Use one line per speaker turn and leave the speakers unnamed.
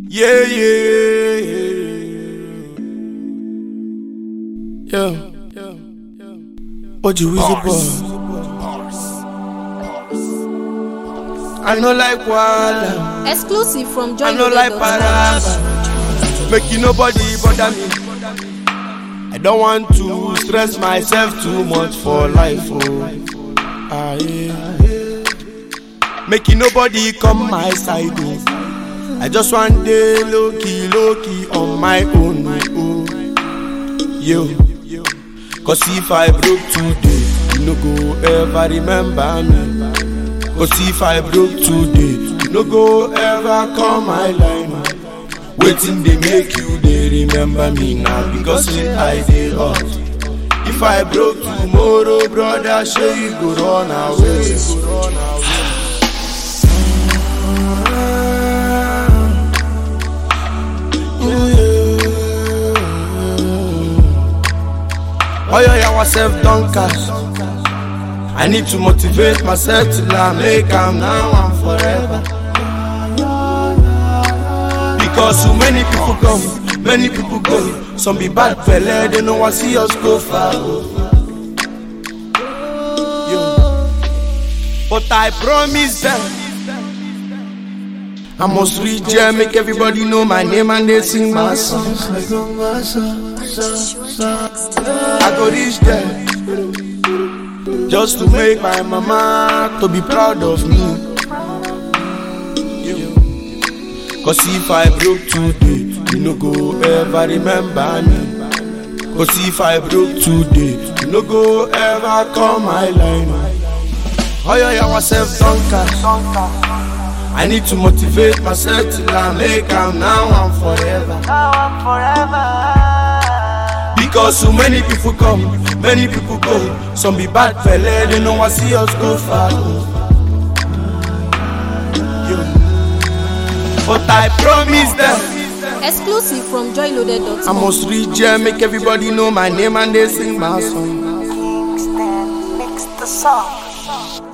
Yeah, yeah, yeah. Yeah. What you wish for? I know like Walla.
Exclusive from
I know like
joyloaded.com.
Paraba. Making nobody bother me. I don't want to stress myself too much for life. Oh. Ah, yeah. Making nobody come my side. Oh. I just want day low key, low key on my own. Oh. Yo. Cause if I broke today, you no go ever remember me. Cause if I broke today, you no go ever call my line. Waiting they make you they remember me now because say I dey hot. If I broke tomorrow, brother, sure you go run away. Oh yeah, yeah, self don't cash. I need to motivate myself till I make am now and forever. Because so many people come, many people go. Some be bad fella, they know I see us go far. Yo. But I promise them. I must reach there, make everybody know my name and they sing my songs. I go reach there just to make my mama to be proud of me. Cause if I broke today, you no go ever remember me. Cause if I broke today, you no go ever call my line. Oh yeah, yeah, myself don't cash. I need to motivate myself till I make am now and forever. Because so many people come, many people go. Some be bad fella, they know I see us go far. Yo. But I promise them,
Exclusive from joyloaded.com.
I must reach there, make everybody know my name and they sing my song.
Kingston mix the song.